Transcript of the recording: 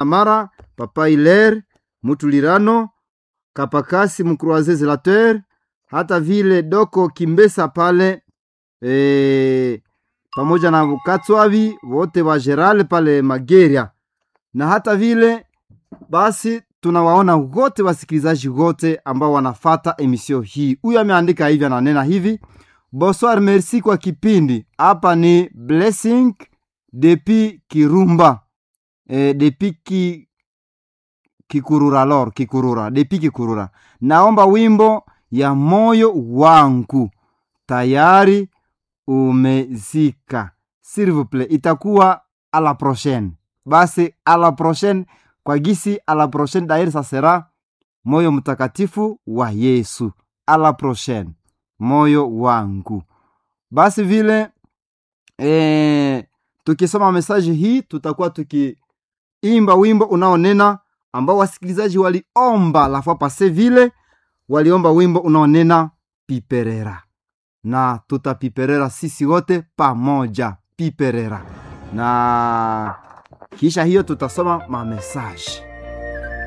Amara, Papa Hilaire Mutulirano, Kapakasi Mkruaze Zelateur, hata vile Doko Kimbesa pale e, pamoja na Katswavi wote wa Gerale pale Mageria, na hata vile basi tunawaona wote wasikilizaji wote ambao wanafata emisio hii. Huyu ameandika hivi, ananena hivi: bonsoir, merci kwa kipindi. Hapa ni blessing depi Kirumba e, depi ki, Kikurura lor Kikurura depi Kikurura. Naomba wimbo ya moyo wangu tayari umezika, s'il vous plaît, itakuwa a la prochaine. Basi a la prochaine kwa gisi a la prochaine dairi sasera moyo mtakatifu wa Yesu. A la prochaine moyo wangu. Basi vile e, tukisoma mesaji hii tutakuwa tukiimba wimbo unaonena ambao wasikilizaji waliomba lafua pase, vile waliomba wimbo unaonena piperera, na tutapiperera sisi wote pamoja, piperera na kisha hiyo tutasoma mamesaji